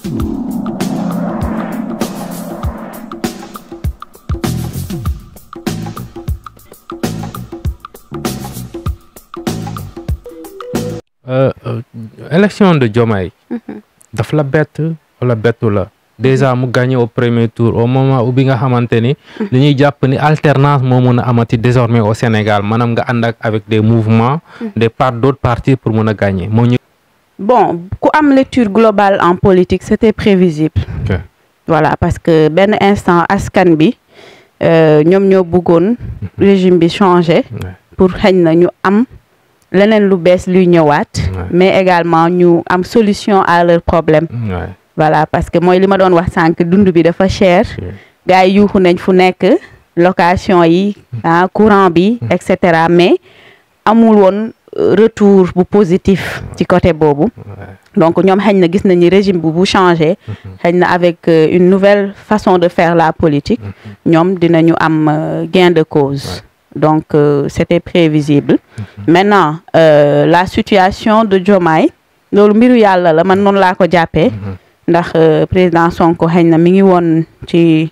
élection de Diomaye daf la bett wala bettu la déjà mu gagné au premier tour au moment où bi nga xamante ni li ñuy jàpp ni alternance moo mën a amati désormais au Sénégal maanaam nga ànd ak avec des mouvements des part d'autres partis pour mën a gagner moo ñu bon ku am lecture globale en politique c'était prévisible Ok. voilà parce que benn instant askan bi euh, ñoom ñoo bëggoon régime bi changer Ouais. pour xëñ na ñu am leneen lu bees luy ñëwaat Ouais. mais également ñu am solution à leur problème Ouais. voilà parce que mooy li ma doon wax sànq dund bi dafa cher gars yi yuuxu nañ fu nekk location yi ah courant bi et cetera mais amul woon euh, retour bu positif ci côté boobu Ouais. donc ñoom xëy na gis nañ ni régime bu bu changé xëy na avec euh, une nouvelle façon de faire la politique ñoom dinañu am euh, gain de cause donc euh, c'était prévisible maintenant euh, la situation de Diomaye loolu mbiru yàlla la man noonu laa ko jàppee ndax euh, président Sonko xëy na mi ngi woon ci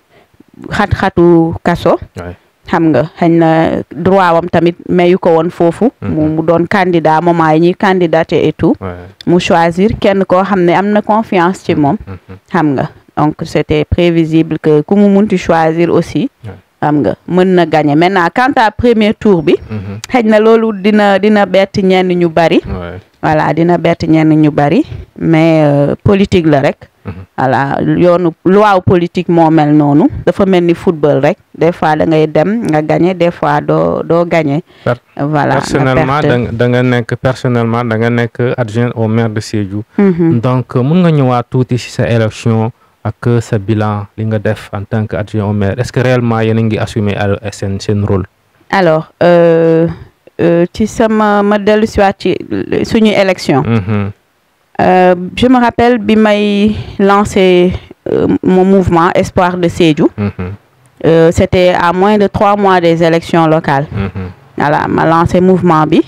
xat-xatu kaso Ouais. xam nga xëy na droit wam tamit mayu ko woon foofu mu mu doon candidat moment yi ñuy candidater et tout Ouais. mu choisir kenn koo xam ne am na confiance ci moom xam nga donc c'était prévisible que ku mu munti choisir aussi Ouais. xam nga mën na gagner maintenant quant à premier tour bi Mhm. xëy na loolu dina dina bett ñenn ñu bari Ouais. voilà dina bett ñenn ñu bari mais euh, politique la rek Mhm. voilà yoonu loi politique moo mel noonu dafa mel ni football rek des fois da ngay dem nga gagner des fois doo doo gagner Per- voilà nga personnellement perte. da nga da nga nekk personnellement da nga nekk adjoint au maire de Sédhiou Mhm. donc mun nga ñëwaat tuuti ci sa élection ak sa bilan li nga def en tant que adjoint au maire est-ce que réellement yéen a ngi assumer al- seen seen rôle alors euh, euh, ci sama ma dellu si waat ci suñu élection Mhm. Euh, je me rappelle bi may lancé euh, mon mouvement Espoir de Sédhiou Mhm. euh, c'était à moins de trois mois des élections locales Mhm. voilà ma lancé mouvement bi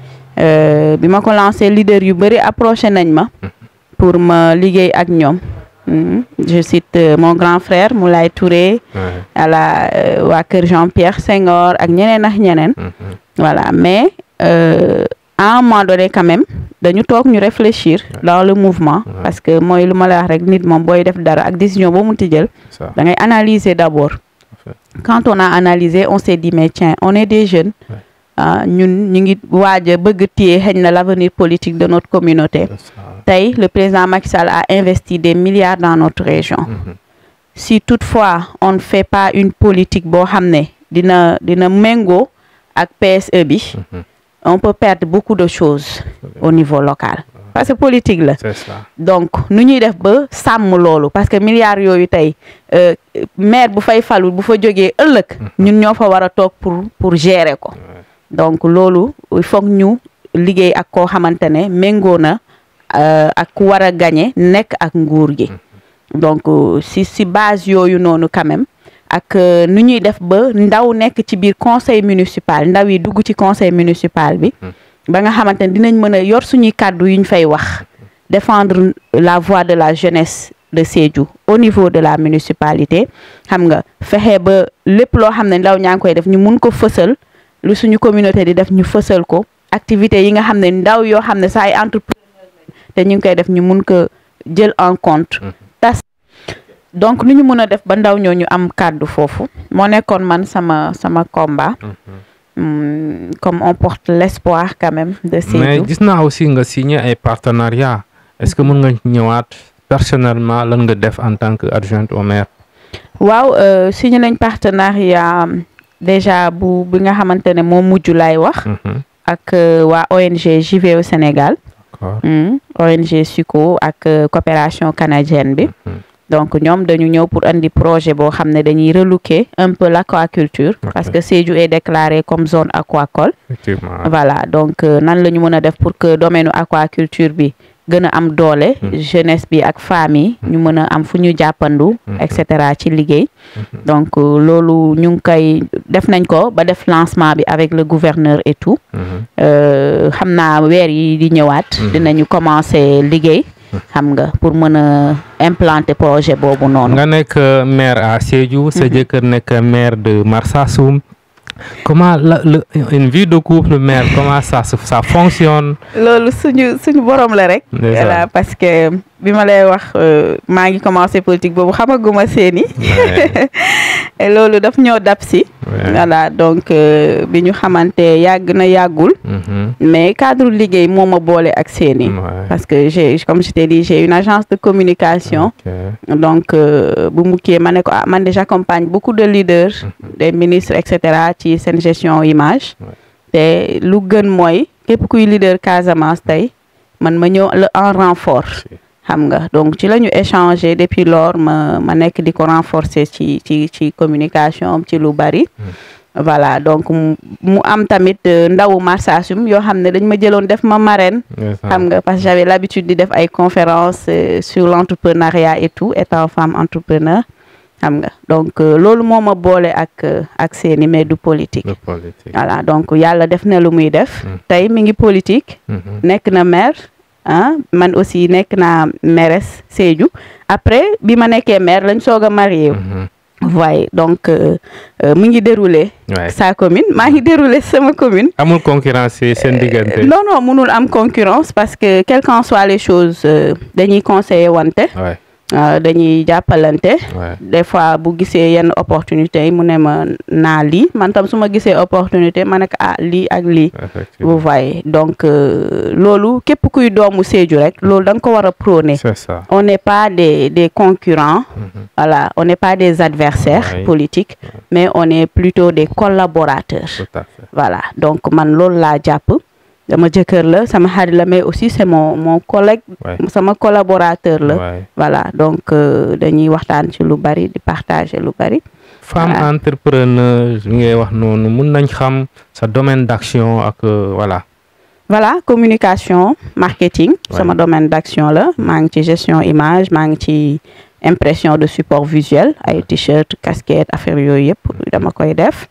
euh, bi ma ko lancé leader yu bëri approché nañ ma pour ma liggéey ak ñoom Mhm. je cite euh, mon grand frère Moulay Touré Ouais. voilà euh, waa kër Jean-Pierre Senghor ak ñeneen ak ñeneen Mhm. voilà mais euh, à un moment donné quand même dañu toog ñu réfléchir dans le mouvement Ouais. parce que mooy lu ma la wax rek nit moom booy def dara ak décision boo munti jël ça da ngay analyser d'abord fait. quand on a analysé on s'est dit mais tiens on est des jeunes Ouais. ah ñun ñu ngi waaj a bëgg téye xëy na l'avenir politique de notre communauté C'est ça. tey le président Macky Sall a investi des milliards dans notre région Mhm. si toutefois on ne fait pas une politique boo xam ne dina dina méngoo ak PSE bi Mhm. on peut perdre beaucoup de choses au niveau local parce que politique la c'est ça donc nu ñuy def ba sàmm loolu parce que milliards yooyu tey euh, maire bu fay falu bu fa jógee ëllëg ñun ñoo fa war a toog pour pour gérer ko Ouais. donc loolu il faut que ñu liggéey ak koo xamante ne méngoo na euh, ak ku war a gagner nekk ak nguur gi donc euh, si si base yooyu noonu quand même ak euh, nu ñuy def ba ndaw nekk ci biir conseil municipal ndaw yi dugg ci conseil municipal bi ba nga xamante ne dinañ mën a yor suñuy kàddu yuñ fay wax défendre la voix de la jeunesse de Sédhiou au niveau de la municipalité xam nga fexe ba lépp loo xam ne ndaw ñaa ngi koy def ñu mun ko fësal lu suñu communauté di def ñu fësal ko activités yi nga xam ne ndaw yoo xam ne saa ay entrepreneur te ñu ngi koy def ñu mun ko jël en compte tas donc nu ñu mën a def ba ndaw ñoo ñu am kàddu foofu moo nekkoon man sama sama combat Hum, comme on porte l'espoir quand même de mais Sédhiou gis naa aussi nga signé ay partenariat est-ce que mën nga ñëwaat personnellement lan nga def en tant que adjointe au maire waaw euh, signé nañ partenariat um, déjà bu bi nga xamante ne moo mujj laay wax Mhm. ak euh, waa ONG JV au Sénégal d'accord hum, ONG SUCO ak euh, coopération canadienne bi Mhm. donc ñoom dañu ñëw pour andi projet boo xam ne dañuy relooker un peu l'aquaculture Ok. parce que Sédhiou est déclaré comme zone aquacole effectivement voilà donc euh, nan la ñu mën a def pour que domaine aquaculture bi gën a am doole jeunesse bi ak famille ñu mën a am fu ñu jàppandu et cetera ci liggéey donc euh, loolu ñu ngi koy def nañ ko ba def lancement bi avec le gouverneur et tout Mhm. Euh, xam naa weer yi di ñëwaat dinañu commencer liggéey xam nga pour mën a implanter projet boobu noonu nga nekk maire à Sédhiou sa jëkkër nekk maire de Marsassoum comment la le une vie de couple maire comment ça se ça fonctionne loolu suñu suñu borom la rek Ndeysaan. voilà parce que bi ma lay wax euh, maa ngi commencé politique boobu xamaguma seeni Ouais, et loolu daf ñoo dab si ouais. voilà donc euh, bi ñu xamante yàgg na yàggul Mhm. mais cadre liggéey moo ma boole ak seeni Ouais. parce que j'ai comme je t'ai dit j'ai une agence de communication Ok. donc euh, bu mukkee ma ne ko ah man de j'accompagne beaucoup de leaders des ministres et cetera ci seen gestion image Ouais. te lu gën mooy képp kuy leader Casamance tey man ma ñëw la en renfort Si. xam nga donc ci la ñu échanger depuis lors ma ma nekk di ko renforcer ci ci ci communication am ci lu bari voilà donc mu mu am tamit euh, ndawu Marsassoum yoo xam ne dañ ma jëloon def ma marraine Ndeysaan. xam nga parce que j'avais l'habitude di def ay conférences euh, sur l'entrepreneuriat et tout étant femme entrepreneur xam nga donc euh, loolu moo ma boole ak euh, ak seeni mais du politique de politique. voilà donc yàlla def na lu muy def Mm. tey mi ngi politique Mhm. nekk na maire ah man aussi nekk naa mairesse Sédhiou après bi ma nekkee maire lañ soog a marié wu Mhm. voyez donc euh, euh, mi ngi déroulé Ouais. sa commune maa ngi déroulé sama commune amul concurrence ci seen diggante. non non mënul am concurrence parce que quelles qu'en soient les choses euh, dañuy conseiller wante Ouais, euh, dañuy jàppalante ouais. des fois bu gisee yenn opportunité yi mu ne ma naa lii man tam su ma gisee opportunité ma ne ko ah lii ak lii Effectivement. vous voyez donc euh, loolu képp kuy doomu Sédhiou rek loolu da nga ko war a prôner C'est ça. on n'est pas des des concurrents Mhm. voilà on n'est pas des adversaires Ouais. politiques mais on est plutôt des collaborateurs Tout à fait. voilà donc man loolu laa jàpp dama jëkkër la sama xarit la mais aussi c'est mon mon collègue Ouais. sama collaborateur la Ouais. voilà donc euh, dañuy waxtaan ci lu bari di partager lu bari femme Voilà. entrepreneur li ngay wax noonu mun nañ xam sa domaine d'action ak euh, voilà. voilà communication marketing Ouais. sama domaine d'action la maa ngi ci gestion image maa ngi ci impression de support visuel ay t-shirt casquette affaire yooyu yëpp dama koy def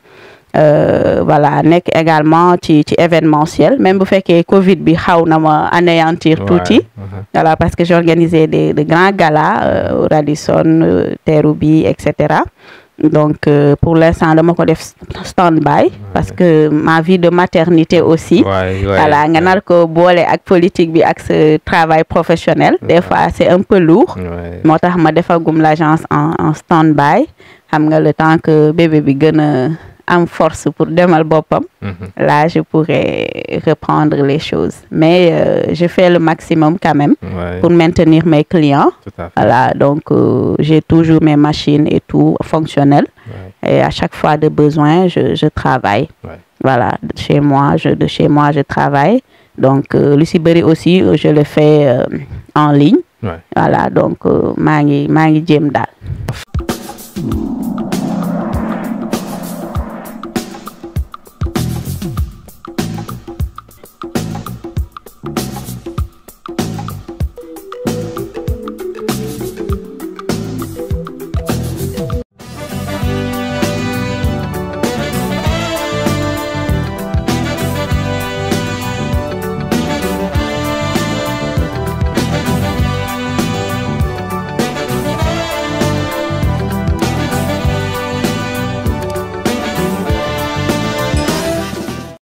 Euh, voilà nekk également ci ci événementiel même bu fekkee Covid bi xaw na ma anéantir tuuti Ouais. Mhm. voilà parce que j'organisais des de grands galas euh, au Radisson euh, Terrou bi et cetera donc euh, pour l'instant dama ko def stand-by parce que ma vie de maternité aussi Ouais, ouais, voilà nga ouais. nar ko boole ak politique bi ak ce travail professionnel des fois c'est un peu lourd Ouais. moo tax ma defagum l'agence en en stand-by xam nga le temps que bébé bi gën a am force pour demal boppam Mhm. là je pourrais reprendre les choses mais euh, je fais le maximum quand même Ouais. pour maintenir mes clients Tout à fait. voilà donc euh, j'ai toujours mes machines et tout fonctionnelles Ouais. et à chaque fois de besoin je je travaille Ouais. voilà de chez moi je de chez moi je travaille donc euh, lu si bëri aussi euh, je le fais euh, en ligne Ouais. voilà donc euh, maa ngi maa ngi jéem daal